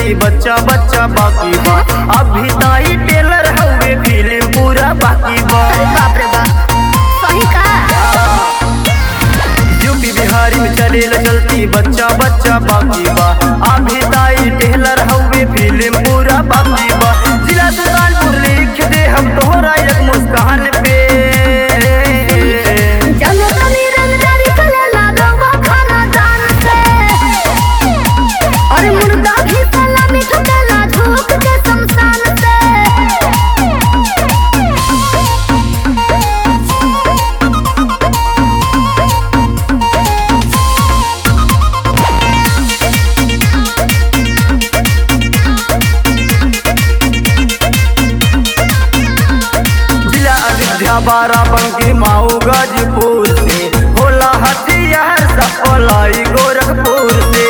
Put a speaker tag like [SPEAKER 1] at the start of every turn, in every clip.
[SPEAKER 1] चलती बच्चा बच्चा बाकी बा अभी ताई टेलर हवे फिल्म पूरा बाकी बा
[SPEAKER 2] अरे बाप रे बाप सही का
[SPEAKER 1] यूपी बिहारी में चलेला चलती बच्चा बच्चा बाकी बा अभी ताई टेलर हवे फिल्म पूरा बाकी बा जिला सुल्तानपुर लिख दे हम तोहरा एक मुस्कान पे
[SPEAKER 2] जनो तनी रंगदारी चलेला रवा खाना दान से और मुर्दा भी सलामी ठुकेला झोंक के शमशान से
[SPEAKER 1] जिला अयोध्या बाराबंकी माऊ गाजीपुर से होला हथियार सफलाई गोरखपुर से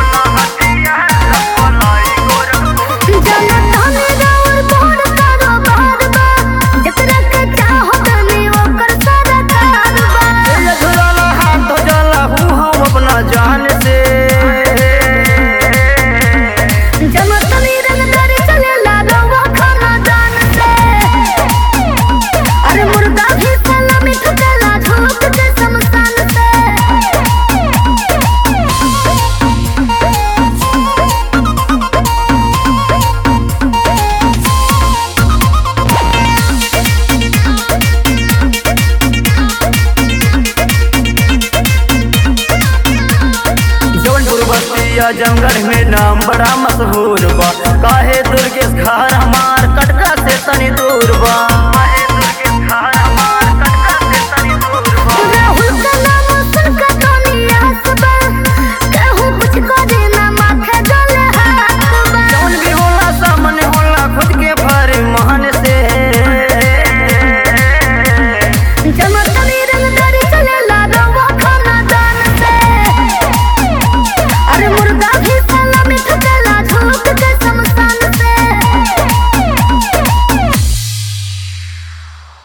[SPEAKER 2] जनो तनी राउर बोर करो बार बा जकरा के चाहो तनी ओकर सरकार बा
[SPEAKER 1] ये झुलाला हाथ हो जाला हूँ हम अपना जान से
[SPEAKER 2] जनो तनी रंगदारी चलेला रवा खाना दान से अरे मुर्दा भी सलामी ठुकेला झोंक के शमशान से
[SPEAKER 1] जौनपुर बस्तिया जंगल में नाम बड़ा मशहूर बा काहे दुर्गेश खार हमार कटका से तनी दूर बा